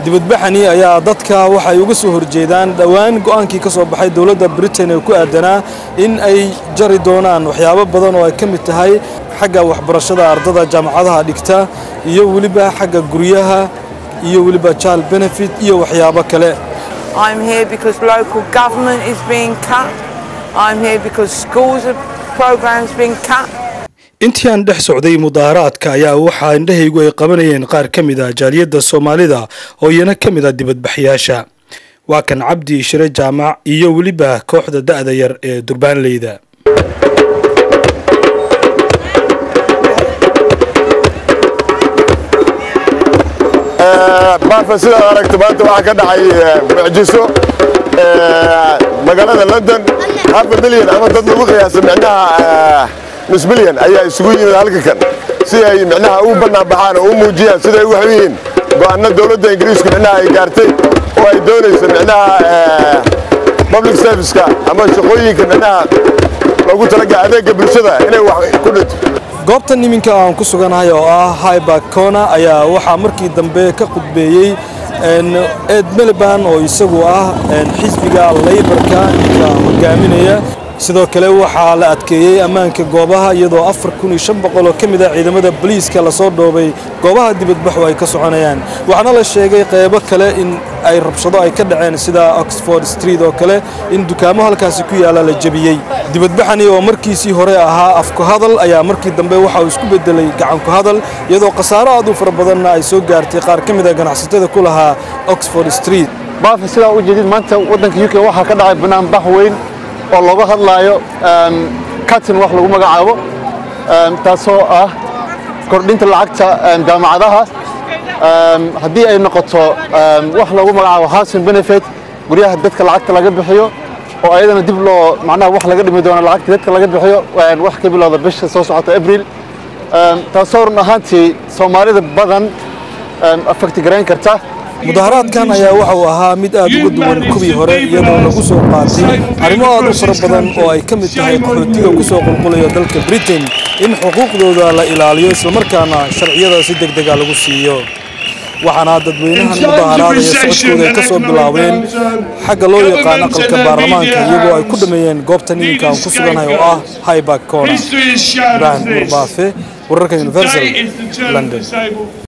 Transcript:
dibadbaxani ayaa dadka waxay uga soo horjeedaan dhowaan go'aankii ka soo baxay dowladda britain ee ku aadanaa in ay jari doonaan waxyaabo badan oo ay ka mid tahay xagga waxbarashada ardada jaamacadaha dhigta iyo weliba xagga guryaha iyo weliba child benefit iyo waxyaabo kale I'm here because local government is being cut. I'm here because schools are programs being cut. intii aan dhex socday mudaaharaadka ayaa waxaa indhahaygu ay qabanayeen qaar ka mid ah jaaliyadda soomaalida oo iyana ka mid ah dibadbaxyaasha waa kan cabdi shire jaamac iyo weliba kooxda da'da yar ee durbaanleyda baafa sidaad aragto maanta waxaa ka dhacay mucjiso magaalada london hafa milyan ama dad lagu qiyaasa micnaha nus milyan ayaa isugu yimid halka kan si ay micnaha u bannaan baxaan oo u muujiyaan siday u waxu yihiin go'aano dowladda ingiriisku micnaha ay gaartay oo ay doonayso micnaha public serviceka ama shaqooyinka micnaha loogu talaga adeegga bulshada inay wax ku dhinto goobtan iminka aan ku suganahay oo ah haybakona ayaa waxaa markii dambe ka khudbeeyey ed meliban oo isagu ah xisbiga laybarka ninka hogaaminaya sidoo kale waxaa la adkeeyey ammaanka goobaha iyadoo afar kun iyo shan boqol oo ka mid ah ciidamada boliiska lasoo dhoobay goobaha dibadbaxu ay ka soconayaan waxaana la sheegay qeybo kale in ay rabshado ay ka dhaceen sida oxford street oo kale in dukaamo halkaasi ku yaalla la jebiyey dibadbaxani oo markiisii hore ahaa afku hadal ayaa markii dambe waxa uu isku bedelay gacanku hadal iyadoo khasaaro aad u fara badanna ay soo gaartay qaar ka mid a ganacsatada ku lahaa oxford street baafa sidaa u jeedid maanta waddanka u k waxaa ka dhacay banaanbax weyn oo looga hadlaayo katin wax lagu magacaabo taasoo ah kordhinta lacagta jaamacadaha haddii ay noqoto wax lagu magacaabo housing benefit guryaha dadka lacagta laga bixiyo oo ayadana dib loo macnaha wax laga dhimi doono lacagta dadka laga bixiyo wax ka bilowda bisha soo socota abril taasoo run ahaantii soomaalida badan affecti garayn karta mudaharaadkan ayaa waxa uu ahaa mid aad uga duwan kuwii hore iyadoo lagu soo qaatay arrimo aad u fara badan oo ay ka mid tahay qaxootiga ku soo qulqulaya dalka britain in xuquuqdooda la ilaaliyo islamarkaana sharciyada si deg dega lagu siiyo waxaana dadweynahan mudaharaadaya socodkooda ay ka soo bilaabeen xagga loo yaqaan aqalka baarlamaanka iyagoo ay ku dhameeyeen goobtan iminka aan ku suganahay oo ah highbark corner ibrahim murbaafe wararka universal london